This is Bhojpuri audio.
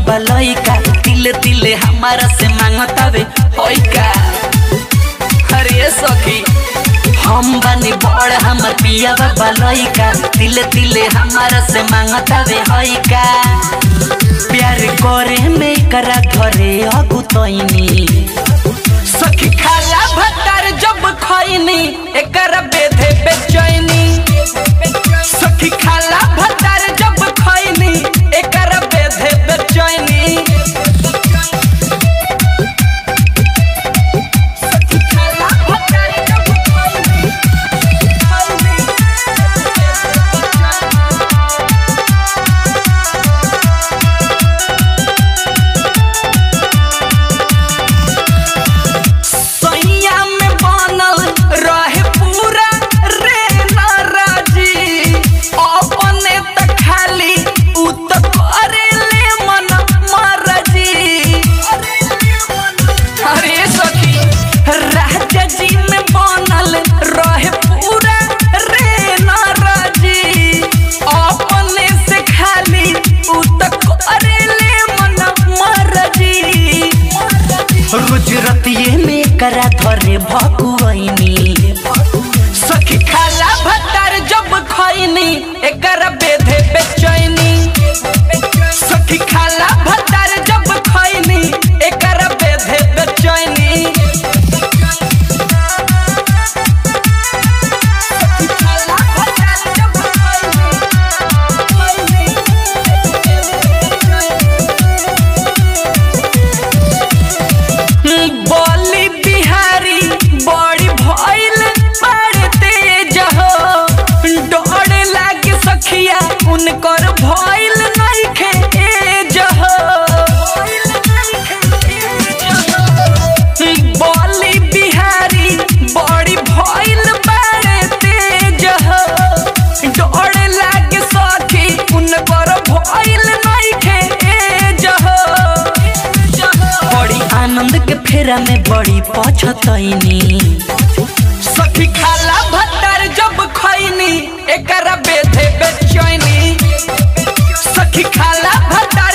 बाबा लइका तिले तिले हमारा से मांगतावे होइका अरे सखी हम बनी बड़ हमर पिया बाबा लइका तिले तिले हमारा से मांगतावे होइका प्यार करे में करा घरे अगुतैनी सखी खाला भतार जब खैनी एकर बेधे बेचैनी सखी खाला भतार जब खैनी एकर बेधे बेचैनी सखी खाला भतार जब खैनी, खैनी, सैया में बनल रहे पूरा रे नाराजी अपने त खाली उ त करे ले मन मरजी अरे सखी राजा जी में बनल रहे पूरा रे नाराजी अपने से खाली उ त करे ले मन मरजी रोज रतिये में करा धरे भकुआइनी सखी खाला भतार जब खैनी एकर बेधे बेचैनी सखी खाला भतार जब खैनी एकर बेधे बेचैनी सखी खाला भतार जब खैनी, बोली बिहारी बड़ी भइल बड़ तेज हो डर लागे सखिया उनकर भइल नइखे एज हो बोली बिहारी बड़ी भइल बड़ तेज हो डर लागे सखी उनकर भइल नइखे एज हो बड़ी आनंद के फेरा में बड़ी पछतैनी सखी खाला भत्तर जब खैनी एकर बेधे बेचैनी सखी खाला भत्तर